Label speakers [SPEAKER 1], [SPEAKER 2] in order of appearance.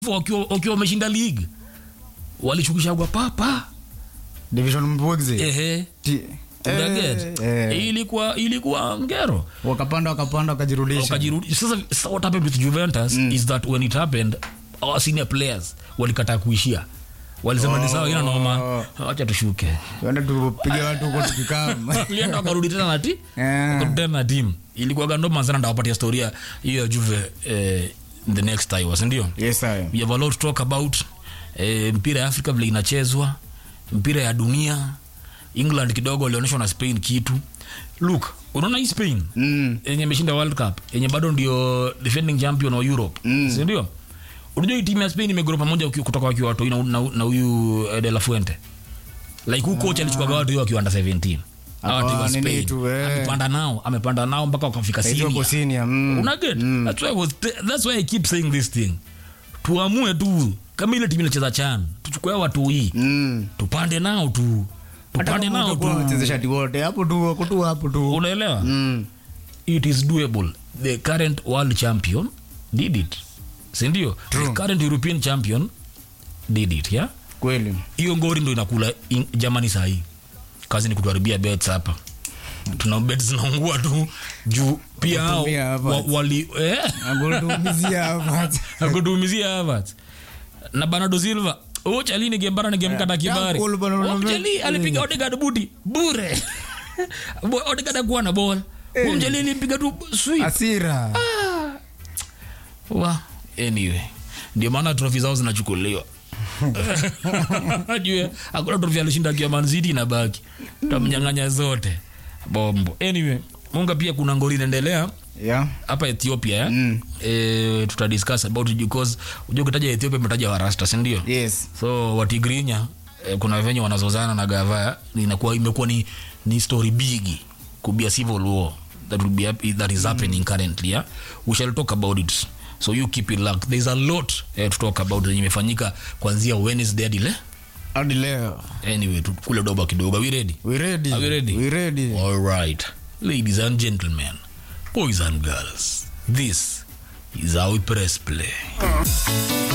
[SPEAKER 1] wakiwa wakiwa wameshinda league walichukishagwa papa
[SPEAKER 2] division mbwegze
[SPEAKER 1] ehe
[SPEAKER 2] Ti-
[SPEAKER 1] Unaget?
[SPEAKER 2] eh, eh.
[SPEAKER 1] ilikuwa ilikuwa ngero
[SPEAKER 2] wakapanda wakapanda wakajirudisha
[SPEAKER 1] wakajirudi sasa, sasa what happened with Juventus is that when it happened our senior players walikataa kuishia walisema ni sawa ina noma acha tushuke
[SPEAKER 2] tuende tupige watu huko tukikama
[SPEAKER 1] Walienda wakarudi tena na ti
[SPEAKER 2] Eh.
[SPEAKER 1] wakarudi tena na team ilikuwa gandoma sana ndawapatia storia hiyo ya Juve eh, in the next time was ndio
[SPEAKER 2] yes sir
[SPEAKER 1] we have a lot to talk about eh, mpira ya afrika vile inachezwa mpira ya dunia england kidogo walionyeshwa na spain kitu look unaona hii spain
[SPEAKER 2] mm.
[SPEAKER 1] yenye imeshinda world cup yenye bado ndio defending champion wa europe mm. sindio unajua hii timu ya spain imegoro pamoja uki- kutoka wakiwa watoi na- na na huyu eh, de la fuente like huu coach alichukua watu hiyo wakiwa under 17 Hawa
[SPEAKER 2] Hapa
[SPEAKER 1] timu ya
[SPEAKER 2] nini
[SPEAKER 1] Spain.
[SPEAKER 2] tu, eh.
[SPEAKER 1] amepanda nao amepanda nao mpaka wakafika
[SPEAKER 2] Hizo
[SPEAKER 1] senior
[SPEAKER 2] wako senior, mm.
[SPEAKER 1] unaget that's, why I was t- that's why i keep saying this thing tuamue tu kama ile timu inacheza chan tuchukue hao watu hii
[SPEAKER 2] Mm.
[SPEAKER 1] tupande nao tu tupande nao tu
[SPEAKER 2] wachezeshaji wote hapo tu wako tu hapo tu
[SPEAKER 1] unaelewa
[SPEAKER 2] Mm.
[SPEAKER 1] it is doable the current world champion did it sindio the
[SPEAKER 2] True.
[SPEAKER 1] current european champion did it yeah
[SPEAKER 2] kweli
[SPEAKER 1] hiyo ngori ndo inakula in- jamani sahii kazi ni kutuharibia bets hapa tuna bet zinaungua tu juu pia hao
[SPEAKER 2] Kutumia hapa.
[SPEAKER 1] wa, wali eh?
[SPEAKER 2] agotumizia hapa
[SPEAKER 1] akutumizia Havertz na Bernardo Silva oh chalini gembara ni gemkata kibari
[SPEAKER 2] cool bana,
[SPEAKER 1] oh,
[SPEAKER 2] unaona-
[SPEAKER 1] chali alipiga Odegaard buti bure Bo- Odegaard akuwa na ball huyo mjali alipiga tu sweep
[SPEAKER 2] asira
[SPEAKER 1] wa anyway ndio maana trofi zao zinachukuliwa jue hakuna trofi alishinda akiwa Man City inabaki tamnyang'anya zote bombo anyway munga pia kuna ngori inaendelea
[SPEAKER 2] yeah.
[SPEAKER 1] hapa ethiopia eh?
[SPEAKER 2] Mm.
[SPEAKER 1] eh, tutadiscuss about it because unajua ukitaja ethiopia umetaja warasta sindio
[SPEAKER 2] yes
[SPEAKER 1] so watigrinya eh, kuna venye wanazozana na gava inakuwa imekuwa ni, ni story bigi kubia civil war that, will be, hap- that is happening currently yeah? we shall talk about it so you keep it luck there's a lot eh, to talk about yenye imefanyika kwanzia wednesday hadi le
[SPEAKER 2] hadi leo
[SPEAKER 1] anyway tu- kule doba kidogo are we ready
[SPEAKER 2] we ready
[SPEAKER 1] Are we ready?
[SPEAKER 2] we ready
[SPEAKER 1] All right, ladies and gentlemen, boys and girls, this is how we press play.